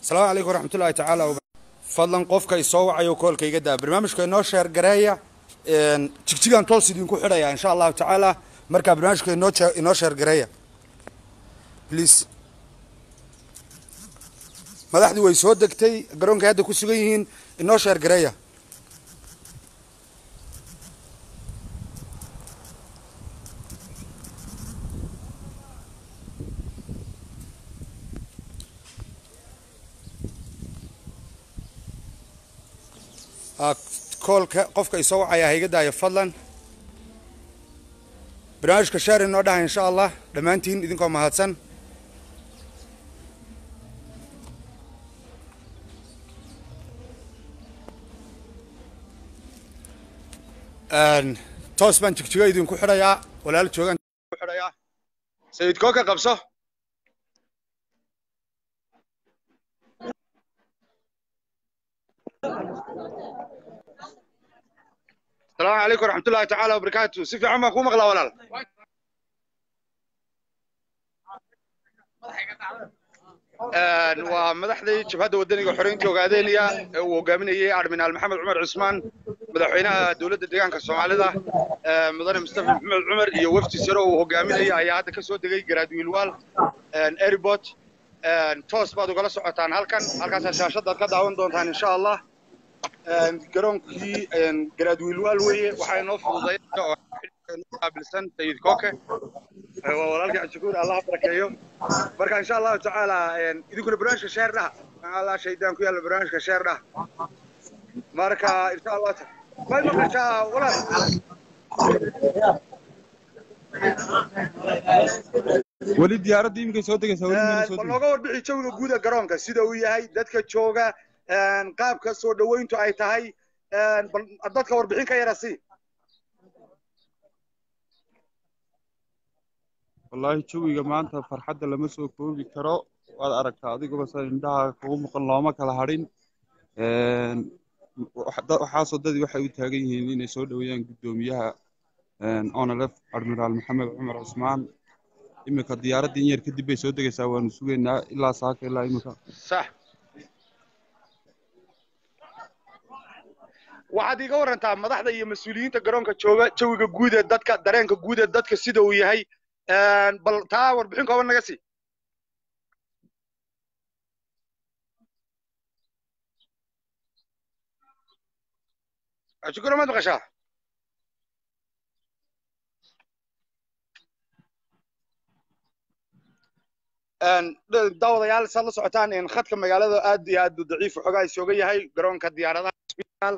asalaamu calaykum waraxmatullahi tacaala fadlan qofka isoo wacayo koolka iga daa barnaamijka inoo sheer gareeya jigjigan toos idinku xidhaya insha allahu tacaala markaa barnaamijka inoo inoo sheer gareeya please madaxdii way soo degtay garoonkay hadda ku sugan yihiin inoo sheer gareeya koolka qofka isoo wacaya ha iga daayo fadlan barnaamijka sheer inoo dhaha insha allah dhammaantiin idinkoo mahadsan toos baan jigjigo idinku xidhayaa walaal joogaan ku xidhayaa sayid kooka qabso السلام عليكم ورحمة الله تعالى وبركاته سيفي عمك كو مقلا ولا waa madaxdii jabhadda wadaniga xoreynta ogaadeynaya ee uu hogaaminayay arminaal maxamed cumar cusmaan madaxweynaha dowladda deegaanka soomaalida mudane mustafa maxamed cumar iyo wafdi sare uu hogaaminaya ayaa hadda ka soo degay garaadwiilwaal airport toos baad ugala socotaan halkan halkaasaa shaashadaad ka daawan doontaan insha allah garoonkii garaadwiilwaal weeye waxaa inoo fududay oo qaabilsan sayid kooke waa walaalkii cabdishakuur allah barakeeyo marka insha allahu tacaala idinkuna barnaamijka sheer dhaha allah shaydaan ku yaalla barnaamijka sheer dhaha marka insha allah may maqashaa walaal weli diyaaradda iminka soo degaysaa weli mayna soo bal degin nooga warbixi jawiga guuda garoonka sida uu yahay dadka jooga qaabka soo dhoweyntu ay tahay bal dadka warbixin ka yara sii wallaahi jawiga maanta farxadda lama soo koobi karo waad aragtaa adigaba sa indhaha kugu muuqan looma kala hadhin waxaasoo dadii waxay u taagan yihiin inay soo dhoweeyaan guddoomiyaha onalef admiraal maxamed cumar cusmaan iminka diyaaraddii in yar kadib bay soo degaysaa waanu sugaynaa ilaa saaka ilaa iminka sax waxaad iiga warantaa madaxda iyo mas-uuliyiinta garoonka jooga jawiga guud ee dadka dareenka guud ee dadka sida uu yahay bal taa warbixin kooban naga sii shukura maad maqashaa daawadayaal saad la socotaan khadka magaalada aad iyo aad daciif xoogaa isooga yahay garoonka diyaaradaha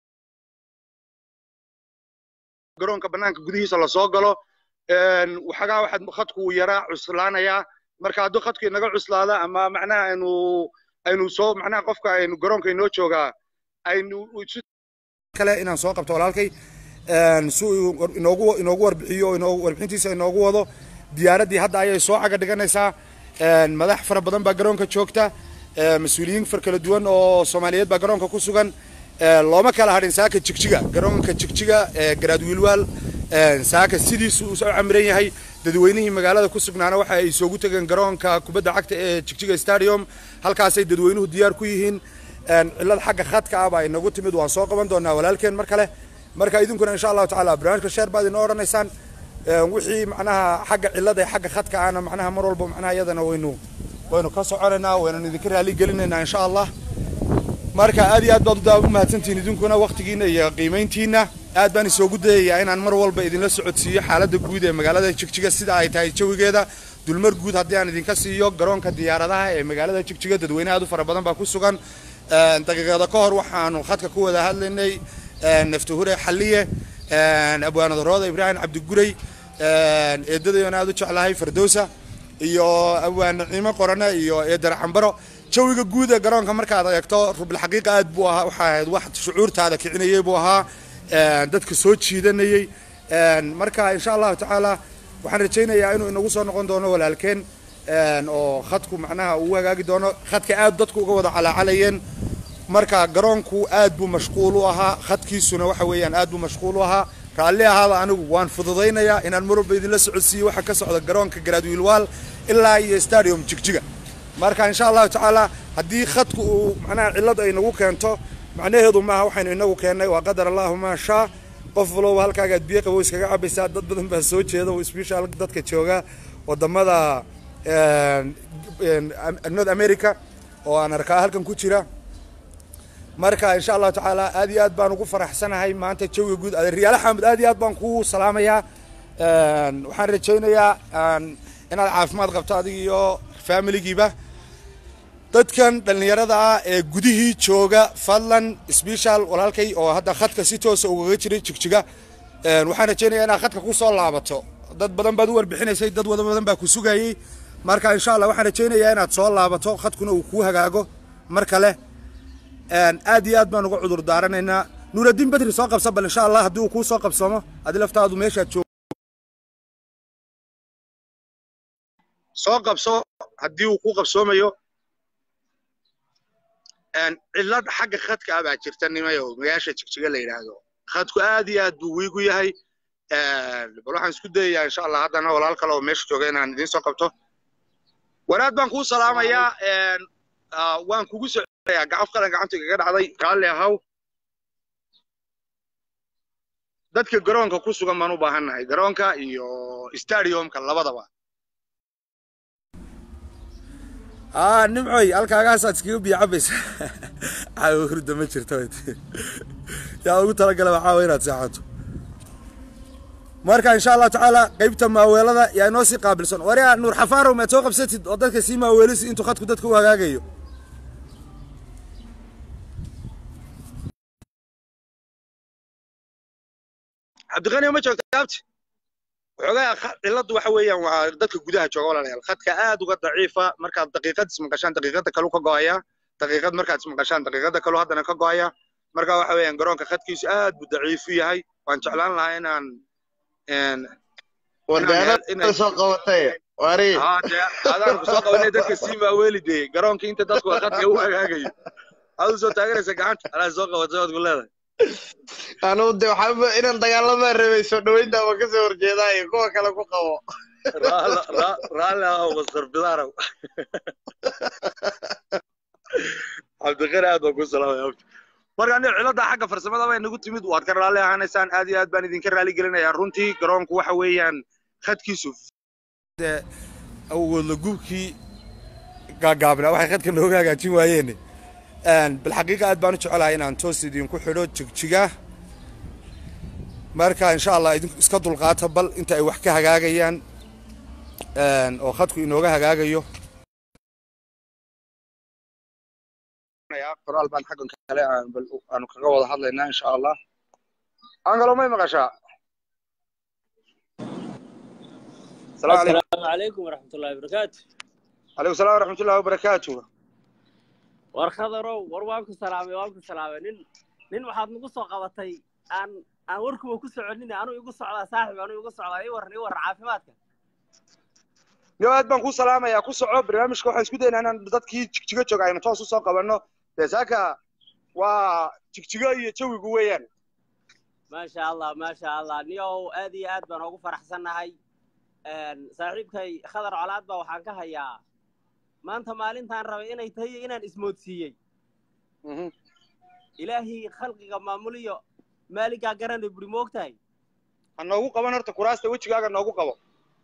garoonka banaanka gudihiisa lasoo galo waxagaa waxaad khadku uu yaraa cuslaanayaa marka hadduu khadku inaga cuslaada ama macnaha aynu aynu soo macnaha qofka aynu garoonka inoo joogaa aynu kale inaan soo qabto walaalkay si uu inoogu inoogu warbixiyo inoogu warbixintiisa inoogu wado diyaaraddii hadda ayay soo caga dhiganaysaa madax fara badan baa garoonka joogta mas-uuliyiin far kala duwan oo soomaaliyeed baa garoonka ku sugan looma kala hadhin saaka jigjiga garoonka jigjiga garaadwiilwaal saaka sidiisu uu soo camiran yahay dadweynihii magaalada ku sugnaana waxa ay soogu tegeen garoonka kubadda cagta ee jigjiga stadium halkaasay dadweynuhu diyaar ku yihiin cillad xagga khadka ah baa inagu timid waan soo qaban doonaa walaalkeen mar kale marka idinkuna insha allahu tacaala barnaamijka sheer baad inoo odhanaysaan wixii macnaha xagga cillada xagga khadka ahna macnaha mar walba macnaha iyadana waynu waynu ka soconaynaa waynanu idinka raali gelinaynaa insha allah marka aad iyo aad baad udaa u mahadsantihiin idinkuna waqtigiina iyo qiimayntiina aad baan isoogu dayayaa inaan mar walba idinla socodsiiyo xaaladda guud ee magaalada jigjiga sida ay tahay jawigeeda dulmar guud haddii aan idinka siiyo garoonka diyaaradaha ee magaalada jigjiga dadweyne aad u fara badan baa ku sugan daqiiqada ka hor waxaanu khadka ku wada hadlaynay naftahure xalliye abwaanadarooda ibraahim cabdiguray eedadayona aad u jeclahay fardowsa iyo abwaan naciimo qorane iyo eedar cambaro jawiga guud ee garoonka markaad eegto rubilxaqiiqa aad buu ahaa waxaa ahayd wax shucuurtaada kicinayay buu ahaa dadka soo jiidanayay marka insha allahu tacaala waxaan rajaynayaa inuu inagu soo noqon doono walaalkeen oo khadku macnaha uu hagaagi doono khadka aad dadku uga wada calaacalayeen marka garoonku aad buu mashquul u ahaa khadkiisuna waxa weeyaan aad buu mashquul u ahaa raalli ahaada anigu waan fududaynayaa inaan mar walba idinla socodsiiyo waxa ka socda garoonka garaadwiilwaal ilaa iyo stadium jigjiga marka insha allahu tacaala haddii khadku uu macnaha cillad ay nagu keento macnaheedu maaha waxaynu inagu keennay waa qadar allahu maa shaa qof walowba halkaagaad biyo qabow iskaga cabaysaa dad badan baa soo jeeda oo special dadka jooga wadamada north america oo aan arkaa halkan ku jira marka insha allahu tacaala aad iyo aad baan ugu faraxsanahay maanta jawiga guud adeeryaale xamed aad iyo aad baan kuu salaamayaa waxaan rajaynayaa inaad caafimaad qabto adig iyo familigiiba dadkan dhallinyarada ah ee gudihii jooga fadlan special walaalkay oo hadda khadka si toosa ugaga jiray jigjiga waxaan rajaynayaa inaad khadka ku soo laabato dad badan baad u warbixinaysay dad wada badan baa ku sugayey marka insha allah waxaan rajaynayaa inaad soo laabato khadkuna uu kuu hagaago mar kale aad iyo aad baan uga cudur daaranaynaa nuuraddiin bedri soo qabsa bal insha allah haddii uu kuu soo qabsamo adi laftaadu meeshaad joog soo qabso haddii uu kuu qabsoomayo cillad xagga khadka ah baa jirta nimayo magaasha jigjiga la yidhaahdo khadku aad iyo aad buu wiigu yahay bal waxaan isku dayayaa insha allah haddana walaal kale oo meesha jooga inaan idiin soo qabto wanaad baan kuu salaamayaa waan kugu soconayaa gacaf qalan gacanta igaga dhacday raalli ahaw dadka garoonka ku sugan baan u baahannahay garoonka iyo stadiumka labadaba aa nimcoy halkaagaasaad iskaga biyo cabaysa caawa hurda ma jirto yaa ugu talagala caawa inaad seexato marka insha allahu tacaala qaybta maaweelada yaa inoo sii qaabilsan waryaa nuur xafaarow maad soo qabsatid oo dadka sii maaweelisi intuu khadku dadka u hagaagayo cabdiqani ma joogta abti waxoogaa cilladdu waxa weeyaan waa dadka gudaha jooga walaalayaal khadka aad uga daciifa markaad daqiiqad ismaqashaan daqiiqada kalu ka go'aya daqiiqad markaad ismaqashaan daqiiqada kalu haddana ka go'aya marka waxa weeyaan garoonka khadkiisu aad buu daciif u yahay waan jeclaan lahaa inaan soo qabatay wari adaan ku soo qabanay dadka sii maaweeli dee garoonka inta dadku khadka u hagaagayo adu soo taaganaysa gacanta alaa soo qabatay waad ku leedahay anugu de waxaa inaan dagaalamaa rabay soo dhaweynta ama kasoo horjeedaayo kuwa kale ku qabo raalli ah mastar bidaarow cabdiqani aad baan ku salaamay abti marka aniga cilada xagga farsamada bay nagu timid waad ka raalli ahaanaysaan aad iyo aad baan idinka raali gelinayaa runtii garoonku waxa weeyaan khadkiisu awoodla gubkii gaagaabnaa waxay khadka nooga hagaajin waayeene bilxaqiiqa aad baan u jecelahay inaan toos idinku xidho jigjiga marka insha allah idinku iska dulqaata bal inta ay wax ka hagaagayaan oo khadku inooga hagaagayo qoraal baan xaggan kale aanu kaga wada hadlaynaa insha allah angalo may maqashaa السلام عليكم ورحمة الله وبركاته عليكم السلام ورحمة الله وبركاته war khadarow war waan ku salaamay waan ku salaamay nin nin waxaad nagu soo qabatay aan aan warkuba ku soconin anuu igu socdaa saaxib anuu igu socdaa ii waran ii waran caafimaadka yo aad baan ku salaamayaa ku soco barnaamijka waxaan isku daynaa inaan dadkii jigjigo jooga aynu toos usoo qabanno dee saaka waa jigjigo iyo jawigu weeyaan maasha allah maasha allah niyow aad iyo aad baan ugu faraxsannahay saaxiibkay khadar colaad baa waxaan ka hayaa maanta maalintaan rabay inay tahay inaan ismoodsiiyey ilaahii khalqiga maamuliyo maaligaa garanay buri ma og tahay ha noogu qaban horta kuraasta wejigaaga noogu qabo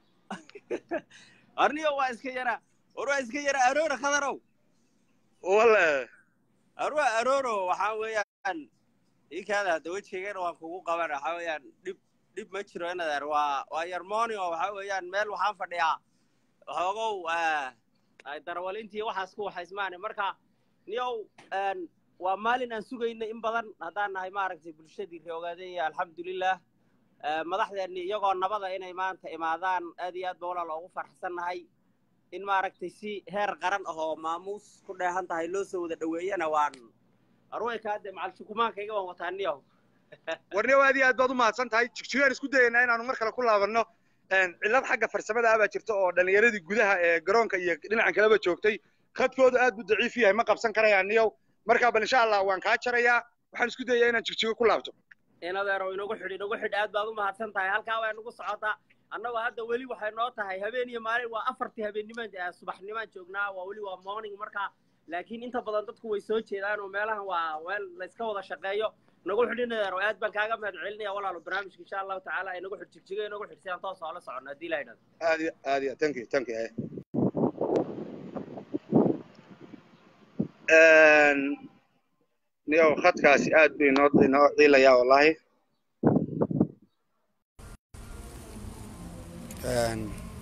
arniyo waa iska yara war waa iska yara aroora khadarow wale arwa arooro waxaa weeyaan ikaada hadda wejigeygana waan kugu qaban waxaa weeyaan dhib dhib ma jiro inadeer waa waa yarmoni oo waxaa weeyaan meel waxaan fadhiyaa waxoogow darwalintii waxaas ku waxaysmaane marka niyow waa maalin aan sugayna in badan haddaan nahay maaragtay bulshadii reogaadaya alxamdulilah madaxdeenni iyagoo nabada inay maanta imaadaan aad iyo aad ba walaal ugu farxsannahay in maaragtay si heer qaran ah oo maamuus ku dheehan tahay loo soo wada dhoweeyana waan arwaykaade macalshukumaankayga waan wataa niyow warniyow aad iyo aad baad u mahadsan tahay jigjigaan isku dayaynaa inaanu mar kale ku laabanno cillad xagga farsamada ah baa jirta oo dhallinyaradii gudaha ee garoonka iyo dhinacan kaleba joogtay khadkooda aad buu daciif yahay ma qabsan karayaan niyow markaa bal insha allah waan kaa jarayaa waxaan isku dayayaa inaan jigjigo ku laabto inadeerow inagu xidh inagu xidh aad baad u mahadsan tahay halkaa waa inagu socotaa annagoo hadda weli waxay noo tahay habeen iyo maalin waa afartii habeenimaan eh, subaxnimaan joognaa waa weli waa morning marka laakiin inta badan dadku way soo jeedaan oo meelahan waa weel layska wada shaqeeyo nagu xidhinadeero aad baan kaaga mahad celinaya walaalo barnaamijka insha allahu tacaala ay nagu xidhjigjiga inagu xidhsiyaan toos oo la socono haddii la yidhahdo aad iyo aad iyo thank you thank you eh. Een, niyow khadkaasi aad buu inoo inoo ciilayaa wallaahi Een,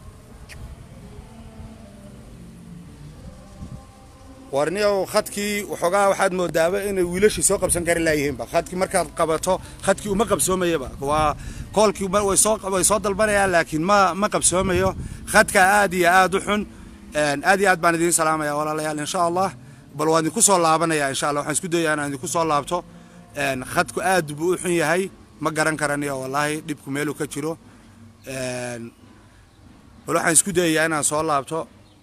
war niyow khadkii waxoogaa waxaad moodaaba inay wiilashii soo qabsan kari laayihiinba khadkii markaad qabato khadkii uma qabsoomayaba waa koolkii ma- way soo way soo dalbanayaan laakiin ma ma qabsoomayo khadka aad iyo aad u xun Een, aad iyo aad baan idiin salaamaya walaalayaal insha allah bal waan idinku soo laabanaya insha allah waxaan isku dayaa inaan idinku soo laabto Een, khadku aad buu u xun yahay ma garan karaniyo wallaahi dhibku meeluu ka jiro Een, bal waxaan isku dayayaa inaan soo laabto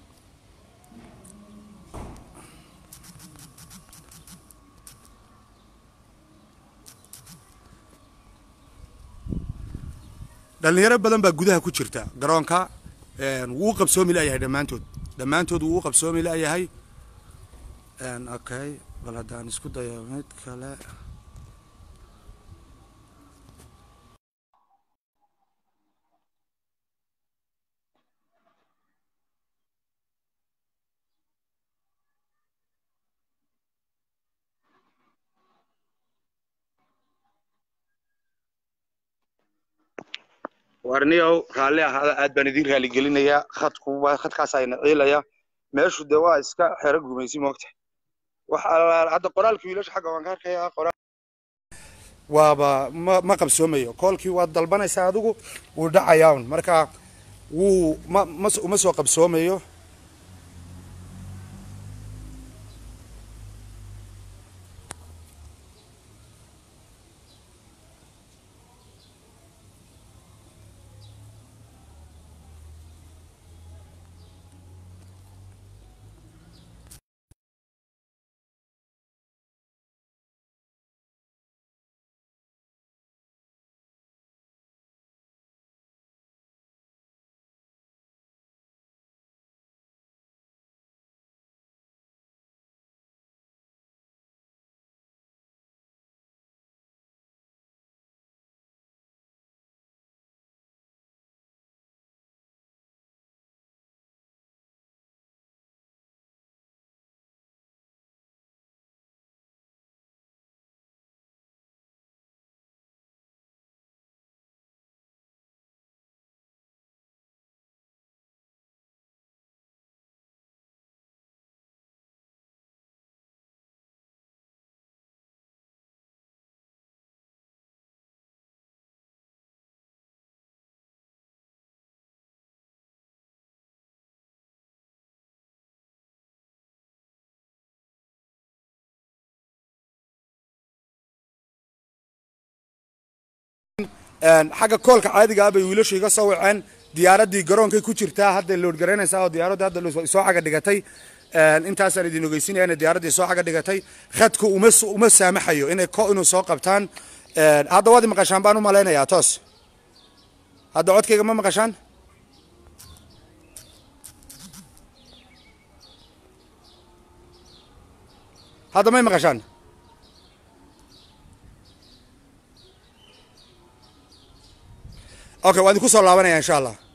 dhalinyaro badan baa gudaha ku jirta garoonka Een, wuu u qabsoomi layahay dhammaantood dhammaantood wuu u qabsoomi layahay Een, okay bal haddaan isku dayo mid kale warniyow raalli ahaada aad baan idin raali gelinayaa khadku waa khadkaas ayna ciilaya meeshu de waa iska xero gumaysi moogta wax alla- hadda qoraalkii wiilasha xagga waan ka arkayaa qoraal waaba ma ma qabsoomayo koolkii waad dalbanaysaa adigu wuu dhacayaa un marka wuu ma ma uma soo qabsoomayo Een, xagga koolka caadiga ah bay wiilashu iga soo waceen diyaaraddii garoonkay ku jirtaa hadda lood garanaysaa oo diyaaradda hadda lo- soo xaga dhigatay Een, intaasaan idin ogeysinaya inay diyaaraddii soo xaga dhigatay khadku uma s- uma saamaxayo inay ko inuu soo qabtaan Een, hadda waad i maqashaan baan u malaynayaa toos hadda codkayga ma maqashaan hadda may maqashaan okay waan idinku soo laabanaya insha allah